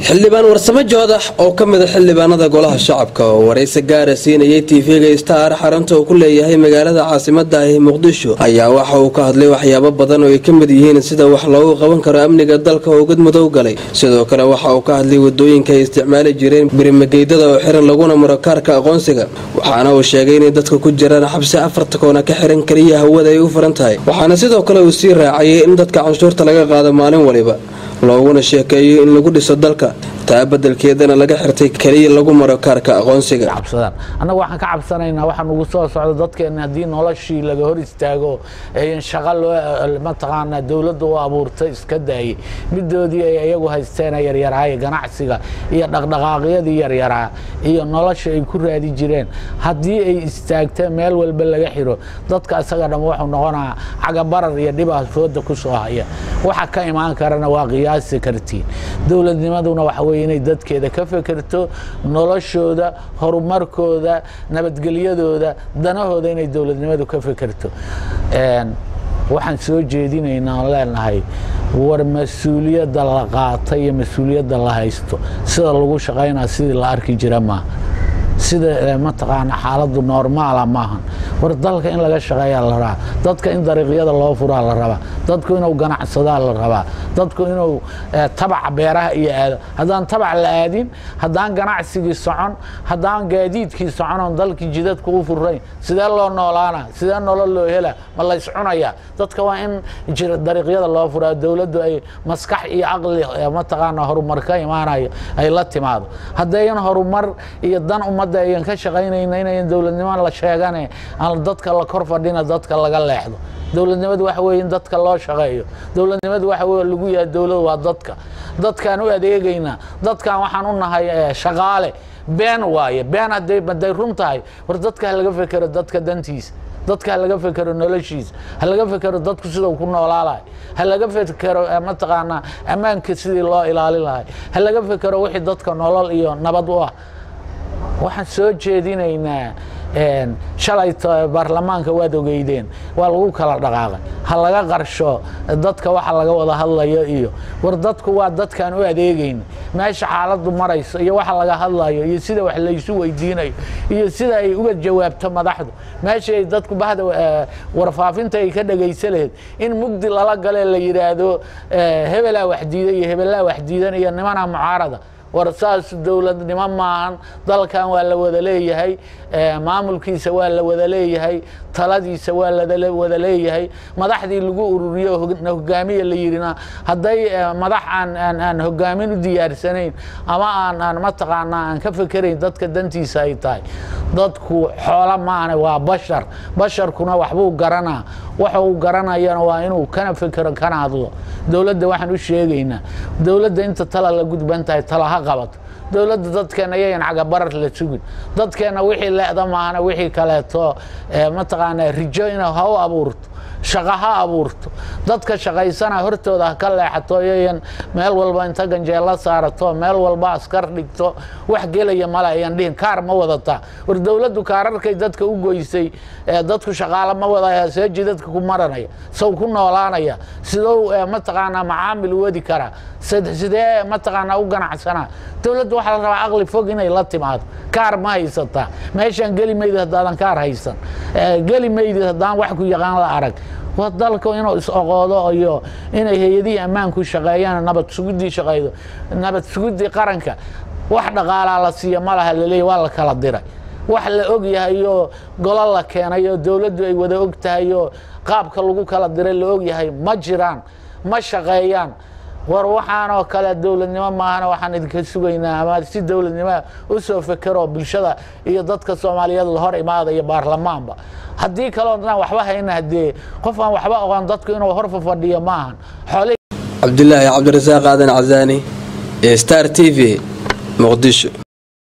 xildhibaan warsamo joodax oo ka mida xildhibaanada golaha shacabka oo waraysi gaara siinayay tv-ga star xarunta uu ku leeyahay magaalada caasimada ah muqdisho ayaa waxa uu ka hadlay waxyaabo badan oo ay ka mid yihiin sida wax loogu qaban karo amniga dalka oo gadmadow galay sidoo kale waxa uu ka hadlay wadooyinka ay isticmaali jireen birimageydada oo xiran laguna maro kaarka aqoonsiga waxaana uu sheegay inay dadka ku jiraan xabsi afarta koona ka xiran keliya hawada ay u furan tahay waxaana sidoo kale uu sii raacayay in dadka canshuurta laga qaado maalin waliba looguna sheekeeyo in lagu dhiso dalka taa badelkeedana laga xirtay keliya lagu maro kaarka aqoonsiga annaga waxaan ka cabsanaynaa waxaa nugu soo socda dadkeenna haddii noloshii laga hor istaago n shaqa loo mataqaanaa dowladda u abuurtay iska daayey midoodii ay iyagu haysteena yaryaraaye ganacsiga iyo dhaqdhaqaaqyadii yaryaraa iyo nolosha ay ku raadi jireen haddii ay istaagteen meel walba laga xiro dadka isaga dham wuxuu noqonaa cagabarar iyo dhibaa fooda ku soo haya waxa ka imaan karana waa qiyaasi kartiin dowladnimaduna waxa weye inay dadkeeda ka fekerto noloshooda horumarkooda nabadgelyadooda danahooda inay dowladnimadu ka fekerto waxaan soo jeedinaynaa oon leenahay war mas-uuliyadda la qaata iyo mas-uuliyadda la haysto sida lagu shaqaynaa sidii la arki jira maaha sida mataqaana xaaladdu normaala maahan war dalka in laga shaqeeyaa la rabaa dadka in dariiqyada loo furaa la rabaa dadku inuu ganacsadaa la rabaa dadku inuu tabac beeraha iyo aado haddaan tabac la aadin haddaan ganacsigii socon haddaan gaadiidkii socon oon dalkii jidadku u furayn sidee loo noolaana sidee nolol loo hela ma lays cunayaa dadka waa in dariiqyada loo furaa dowladdu ay maskax iyo caqli mataqaana horumar ka imaanayo ay la timaado haddayan horumar iyo dan ummadda ayan ka shaqaynayna inayan dowladnimo la sheegane aan dadka la kor fadhina dadka laga leexdo dowladnimadu waxa weye in dadka loo shaqeeyo dowladnimadu waxa weye lagu yahay dowlad waa dadka dadkaan u adeegaynaa dadkaan waxaan u nahay shaqaale been waaye been hadday hadday run tahay war dadka ha laga fekero dadka dantiisa dadka ha laga fekero noloshiisa ha laga fekero dadku sidau ku noolaalahay ha laga fekero mataqaanaa ammaanka sidii loo ilaalin lahay ha laga fekero wixii dadka nolol iyo nabad u ah waxaan soo jeedinaynaa shalay baarlamaanka waad ogeydeen waa lagu kala dhaqaaqay ha laga qarsho dadka waxa laga wada hadlayo iyo war dadku waa dadkaan u adeegayn meesha xaaladdu marayso iyo waxa laga hadlayo iyo sida wax laysu weydiinayo iyo sida ay uga jawaabto madaxdu meesha ay dadku bahda warfaafinta ay ka dhegaysa laheyd in mugdi lala gale la yidhaahdo hebelaa waxdiida iyo hebelaa waxdiidan iyo nimanaa mucaarada war saas dowladnimo maahan dalkan waa la wada leeyahay maamulkiisa waa la wada leeyahay taladiisa waa la wada leeyahay madaxdii lagu ururiyo hogaamiya la yidhina hadday madax aan hogaamin u diyaarsanayn ama aan mataqaanaa aan ka fekerayn dadka dantiisa ay tahay dadku xoolo maane waa bashar basharkuna waxbuu garanaa waxa uu garanayana waa inuu kana fekero kana hadlo dowladda waxaan u sheegaynaa dowladda inta tala la gudban tahay tala ha qabato dowladda dadkeenna yayan cagabarar la sugin dadkeenna wixii leeda maahana wixii kaleeto mataqaanaa rijo ina ha u abuurto shaqo ha abuurto dadka shaqaysana hortooda ha ka leexato yayan meel walba inta ganjeella saarato meel walba askar dhigto wax gelaya male ayan dhihin kaar ma wadataa war dowladdu kaararkay dadka u goysay dadku shaqaalo ma wadaya seeji dadka ku maranaya sow ku noolaanaya sidou mataqaanaa macaamil u wadi karaa sidee mataqaanaa u ganacsanaa dowladdu waxaa la rabaa aqli fog inay la timaado kaar ma haysataa meeshaan geli maydid haddaadan kaar haysan geli maydid haddaan wax ku yaqaan la arag waa dalku inuu is-oqoodo iyo inay hay-adihii ammaanku shaqeeyaan nabad suguddii shaqeydo nabad suguddii qaranka wax dhaqaalaa la siiya ma laha laleeya waa la kala diray wax la og yahay oo golo la keenay oo dowladdu ay wada og tahay oo qaabka lagu kala diray la og yahay ma jiraan ma shaqeeyaan war waxaanoo kale dowladnimo maahana waxaan idinka sugaynaa ama si dowladnimo u soo fekero bulshada iyo dadka soomaaliyeed la hor imaadayo baarlamaanba haddii kaleo dhan waxba hayna haddee qof aan waxba oqon dadku inuu hor fafadhiyo maahan cabdilaahi cabdirasaaq aadan casaani star t v muqdisho